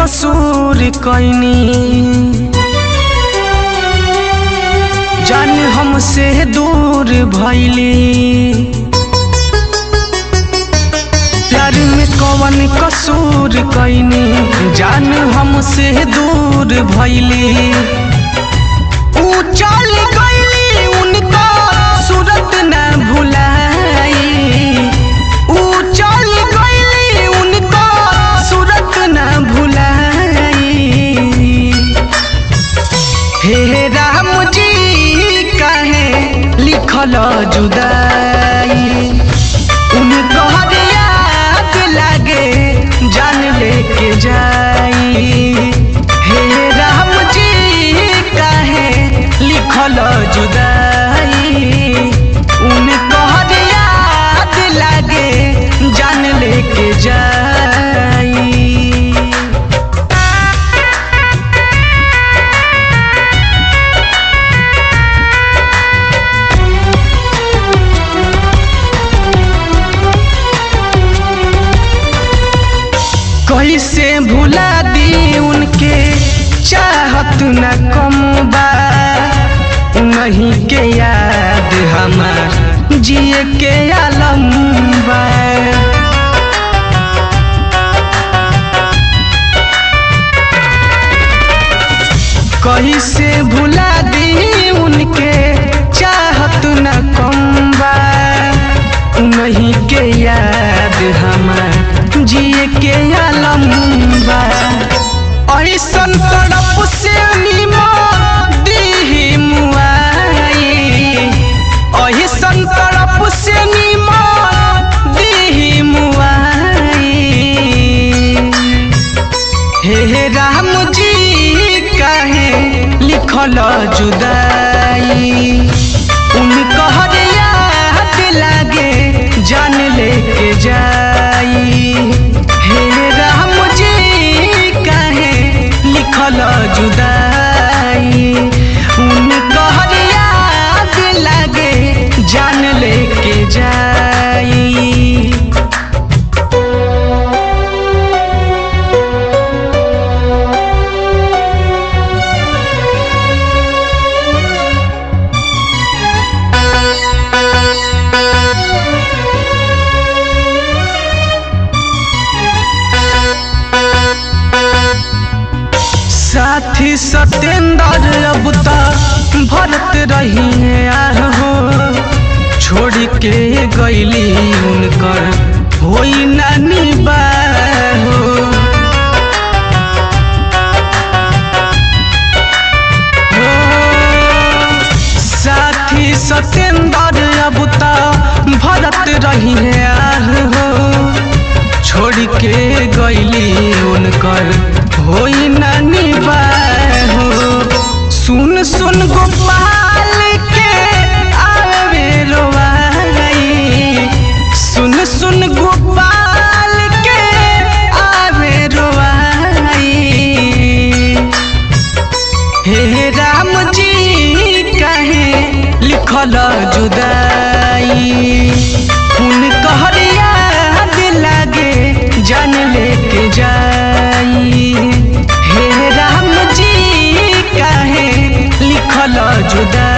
कसूर कैनी जान हमसे दूर भैली प्यार में कवन कसूर कैनी जान हमसे दूर भैली ऊ चल गईली उनका सूरत न भुलाई ऊ चल गईली उनका सूरत न भुलाई हे राम जी काहे लिखल जुदाई उनको हर याद लागे जान लेके जाई हे राम जी काहे लिखल जुदाई उनको हर याद लागे जान लेके जाई कैसे भुला दी उनके चाहत न कम बा नहीं के याद हमार जिए के आलम बा कैसे भुला दी उनके चाहत न कम बा नहीं के याद हमार जिए के आलम बा ऐसन तड़प से निमा दीही मुआई ऐसन तड़प से निमा दीही मुआई हे राम जी काहे लिखल जुदाई उनका हर याद लागे जान लेके जाई हे राम जी काहे लिखल जुदाई उनका हर याद लागे जान लेके जाई साथी सत्येंद्र अब तक भरत रही है आहो छोड़ के गईली उनकर होई नानी बाहो हो, साथी सत्येंद्र अब तक भरत रही है आहो छोड़ के गईली उनकर होई नानी बाहो सुन सुन गोपाल के आवे रोवाई सुन सुन गोपाल के आवे रोवाई हे राम जी काहे लिखल जुदाई उनका हर याद लागे जान लेके जाई हे राम जी काहे लिखल जुदाई